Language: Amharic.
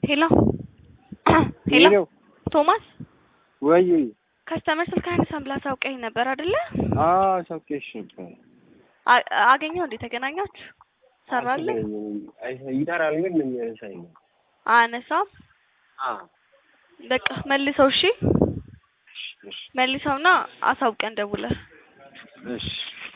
ሄሎ ሄሎ ሄሎ ቶማስ ወይ ከስተመር ስልክ አይነሳም ብለህ አሳውቀኝ ነበር አይደለ? አዎ ሰውቄሽ ነበር። አ- አገኘው እንዴ? ተገናኛችሁ? ሰራልህ? ይጠራል ግን ምን ያነሳኝ ነው? አነሳም። አዎ በቃ መልሰው። እሺ እሺ መልሰውና አሳውቀን ደውለህ እሺ